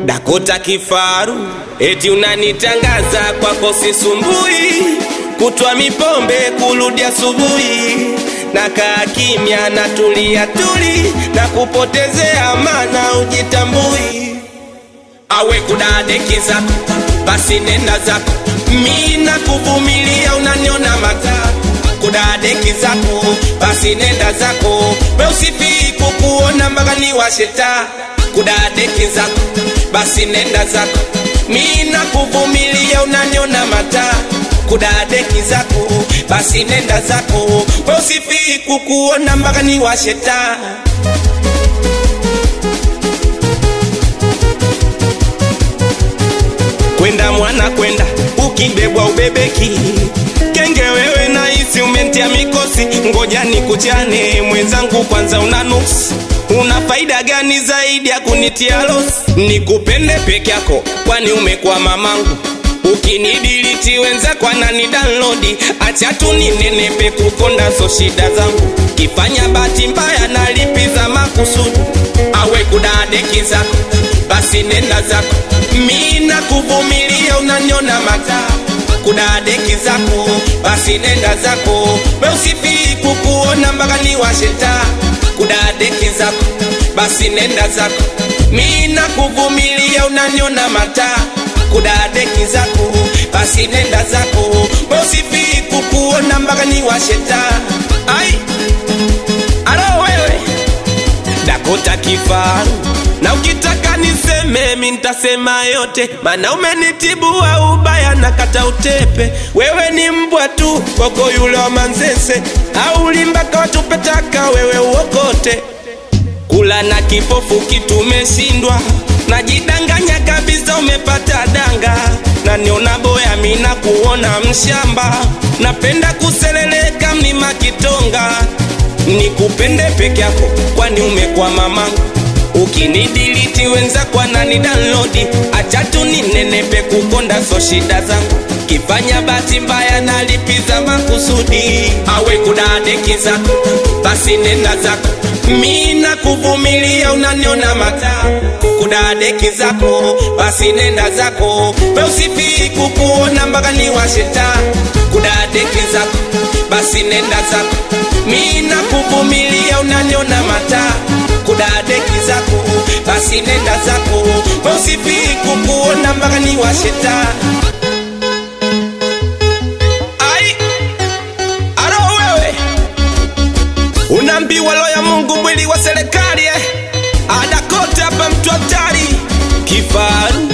Dakota kifaru, eti unanitangaza kwako sisumbui, kutwa mipombe kurudi asubuhi, nakaa kimya na tulia tuli na kupotezea mana ujitambui, awe kudadeki zako basi nenda zako, mi na kuvumilia unaniona matatu kudadeki zako basi nenda zako, we usifii kukuona mpaka ni washeta kudadeki zako basi nenda zako, mi na kuvumilia unaniona mata kudadeki zako basi nenda zako, we usifii kukuona mpaka ni washeta kwenda mwana kwenda ukibebwa ubebeki kenge wewe naisi umentia mikosi ngoja nikuchane mwenzangu kwanza una nuksi una faida gani zaidi ya kunitia losi nikupende peke yako kwani umekuwa mamangu ukinidiliti wenzako anani download acha tu ninenepe kukonda so shida zangu kifanya bahati mbaya nalipiza makusudi awe kudadeki zako basi nenda zako mi na kuvumilia unaniona mataa kudadeki zako basi nenda zako we usifii kukuona mpaka ni washeta kudadeki zako basi nenda zako mi na kuvumilia unaniona mataa kudadeki zako basi nenda zako we usifii kukuona mpaka ni washeta ai alo wewe dakota kifaru na ukitaka niseme mi ntasema yote mana umenitibua ubaya na kata utepe wewe ni mbwa tu koko yule wa manzese au limbaka watupetaka wewe uokote kula na kipofu kitumeshindwa najidanganya kabisa umepata danga na niona boya mina kuona mshamba napenda kuseleleka mlima kitonga nikupende peke yako kwani umekuwa mamangu ukinidiliti wenzako anani download acha tu ninenepe kukonda so shida zangu kifanya bahati mbaya nalipiza makusudi awe kudadeki zako basi nenda zako mi na kuvumilia unaniona mata kudadeki zako basi nenda zako we usifii kukuona mpaka ni washeta kudadeki zako basi nenda zako mi na kuvumilia unaniona mata kudadeki zako basi nenda zako we usifii kukuona mpaka ni washeta ai aro wewe unaambiwa lo ya mungu mwili wa serikali eh? adakote hapa mtu hatari kifaru